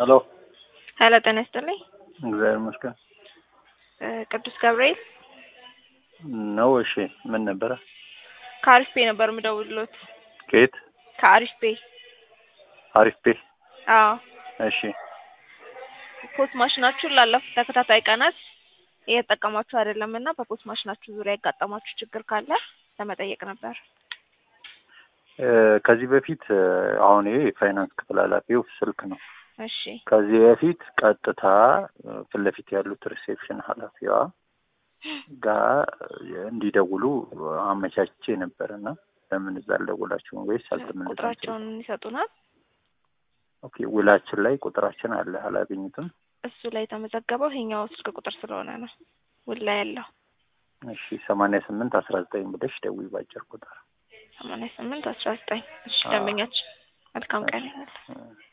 ሄሎ ሄሎ ጤና ይስጥልኝ። እግዚአብሔር ይመስገን እ ቅዱስ ገብርኤል ነው። እሺ ምን ነበረ? ከአሪፍ ፔ ነበር የምደውልሎት። ከየት? ከአሪፍ ፔ። አሪፍ ቤ። አዎ እሺ ፖስት ማሽናችሁን ላለፉት ተከታታይ ቀናት እየተጠቀማችሁ አይደለም እና በፖስት ማሽናችሁ ዙሪያ ያጋጠማችሁ ችግር ካለ ለመጠየቅ ነበር። እ ከዚህ በፊት እ አሁን ይሄ የፋይናንስ ክፍል ኃላፊው ስልክ ነው። እሺ ከዚህ በፊት ቀጥታ እ ፊት ለፊት ያሉት ሪሴፕሽን ኃላፊዋ ጋር እንዲደውሉ አመቻችቼ ነበር እና ለምን እዛ አልደወላችሁም ወይስ አልተመለሳችሁም? ቁጥራቸውን ይሰጡናል። ኦኬ ውላችን ላይ ቁጥራችን አለ አላገኙትም? እሱ ላይ የተመዘገበው ይሄኛው ስልክ ቁጥር ስለሆነ ነው ውል ላይ ያለው እሺ ሰማንያ ስምንት አስራ ዘጠኝ ብለሽ ደውይ ባጭር ቁጥር ሰማንያ ስምንት አስራ ዘጠኝ እሺ አዎ። ደንበኛችን መልካም ቀን ይሆናል። እ